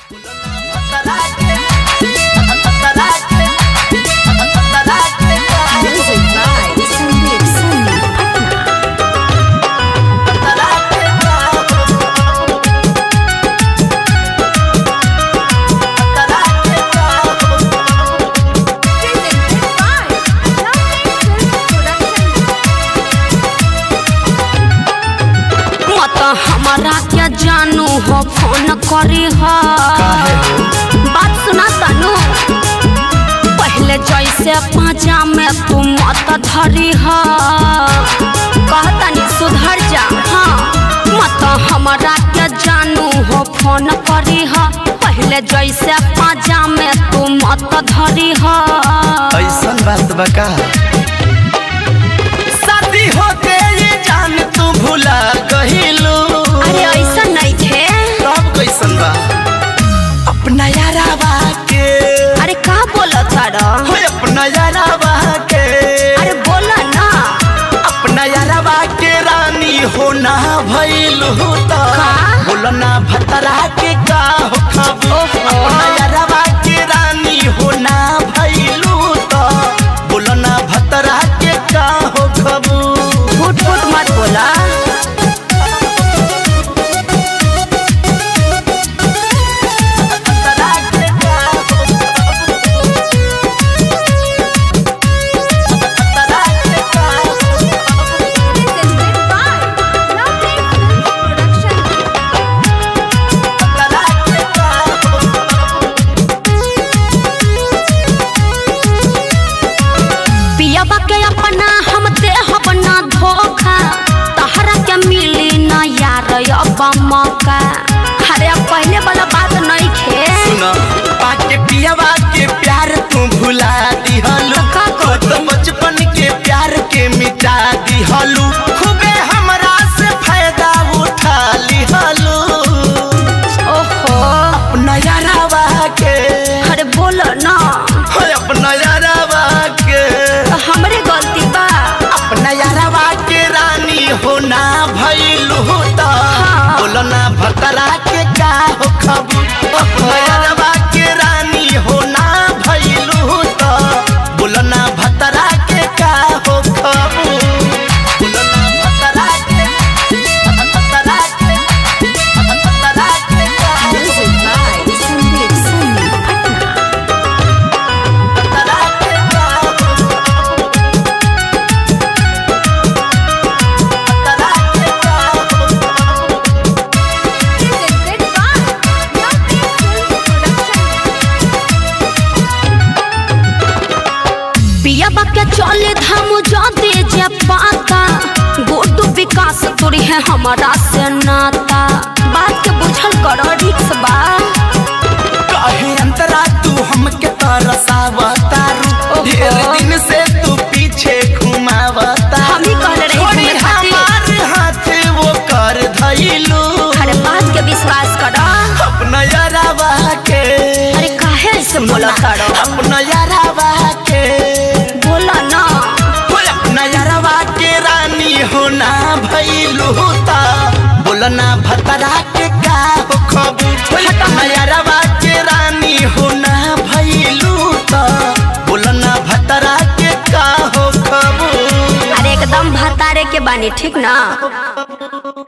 Music by Sandeep Sunny Patna. Presented by Lovely Film Production. मत हमारा क्या जानू हो फोन करी हो बात सुना तनु पहले जैसे पाँचा में तू मत धरी हो कहतनी सुधर जा हाँ मत हमारा क्या जानू हो फोन करी हो पहले जैसे पाँचा में तू मत धरी हो ऐसन बात बका शादी होते ये जान तू भुला गहिलू अरे ऐसा नहीं थे तब कैसन बा अपना यारावा के अरे का बोला तारा हो अपना यारावा के अरे बोला ना अपना यारावा के रानी हो ना भइलू तो का? बोलो ना भतरा के का हो खबू ओहो। अपना यारावा के रानी हो ना भइलू तो बोलो ना भतरा के का हो खबू फुट फुट मत बोला Presented by Lovely Film Production. पियाबा के अपना हम देह बना धोखा तहरा के मिली ना यार अब मौका अरे अब पहले वाला बात नहीं खे सुना पाके पियावा के प्यार तू भुला दिहलू का को तो बचपन के प्यार के मिटा दिहलू खूबे हमरा से फायदा उठा लिहलू ओहो अपना यारावा के अरे बोलो ना हो अपना यारावा के तो हमरे गलती बा अपना यारावा के रानी हो ना भइलू तो हाँ। बोलो ना भतरा के का हो खबू अपना यारावा के रानी हो ना भइलू तो बोलो ना भतरा के का हो खबू बोलो ना भतरा के भतरा के भतरा के का हो Music by Sandeep Sunny Patna. भतरा के का हो भतरा के का हो Presented by Lovely Film Production. पियाबा के चले धाम जो दे जे पाता गोटू विकास तोरी है हमारा से नाता बात के बुझल करो रिक्स बा काहे अंतरा तू हमके तरसावतारू ओहो। ढेर दिन से तू पीछे घुमावता हम ही कहले रही छोड़ी घूमे खातिर। हमार हाथ वो कर धइलू अरे बात के विश्वास करो अपना यारावा के अरे काहे ऐसे बोला करो अपना यारावा के बोला ना हो अपना यारावा के रानी हो ना भइलू ता बोलना भतरा के का हो खबू अपना यारावा के रानी हो ना भइलू ता बोलना भतरा के का हो खबू अरे एकदम भतारे के बानी ठीक ना